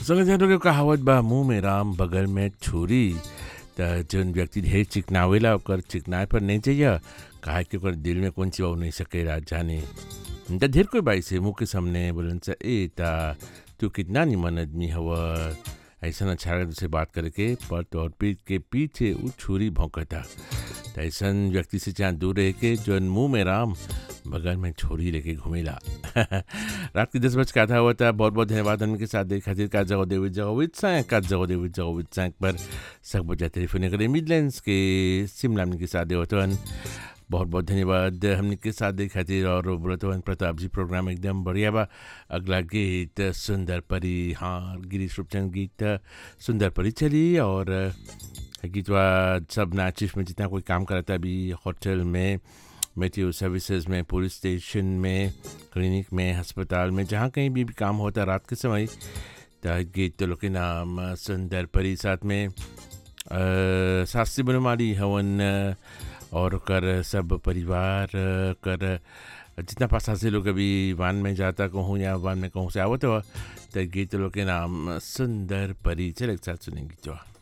चलो जानो के कहावत बा मुंह में राम बगल में छुरी त जौन व्यक्ति ढेर चिकनावेला ओकर चिकनाए पर नहीं चाहिए काहे कि ओकर दिल में कौन चिवा नहीं सके रात जाने त ढेर कोई बाई से मुंह के सामने बोलन से ए ता तू कितना निमन आदमी हवा ऐसा अच्छा लगा तुझसे बात करके पर तोर पीठ के पीछे वो छुरी भौंकता त ऐसन व्यक्ति से जहाँ दूर रह के जौन मुंह में राम बगल में छोरी लेके घूमेला रात के दस बज का था हुआ था बहुत बहुत धन्यवाद उनके साथ देख खातिर का जगह देवित जगह विद सैंक का जगह देवित जगह विद सैंक पर सब बजा टेलीफोन करे मिडलैंड्स के शिमला में के साथ देवतवन बहुत बहुत धन्यवाद हमने के साथ देख खातिर और बोलतवन प्रताप जी प्रोग्राम एकदम बढ़िया बा अगला गीत सुंदर परी हाँ गिरीश रूपचंद गीत सुंदर परी चली और गीतवा सब नाचिश में जितना कोई काम करता है अभी होटल में मेट्रो सर्विसेज में पुलिस स्टेशन में क्लिनिक में अस्पताल में जहाँ कहीं भी, भी काम होता है रात के समय तो गीत लोग के नाम सुंदर परी साथ में शास्त्री बनमाली हवन और कर सब परिवार कर जितना पासा से लोग अभी वान में जाता कहूँ या वान में कहूँ से आवत हो तो गीत लोग के नाम सुंदर परी चल एक साथ सुनेंगे जो